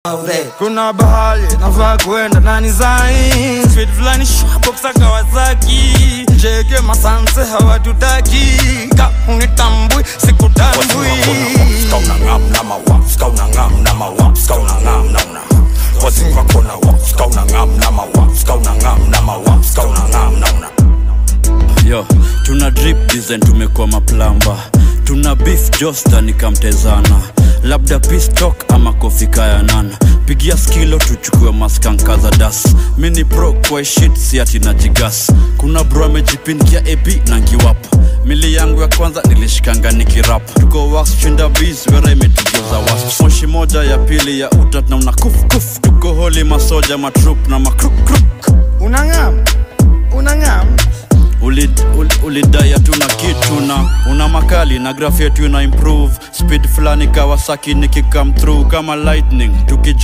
kuna bahali nafaa kuenda nani zai speed fulani shwaboksa kawasaki jege masanse hawatutaki ka unitambui sikutambui yo tuna drip design tumekuwa maplamba tuna beef josta nikamtezana labda pistok ama kofika ya nana pigia skilo tuchukue maskanka za das mini pro kwa shit si ati na jigas kuna bro amejipindia ap na ngiwap mili yangu ya kwanza nilishikanga nikirap tuko wax chinda bis wera imetugeuza was moshi moja ya pili ya utat na una kuf kuf tuko holi masoja matrup na makruk unangam unangam ulidai uli, ulidai hatuna kitu na una makali na graph yetu ina improve speed fulani kawasaki nikikam through kama lightning tukij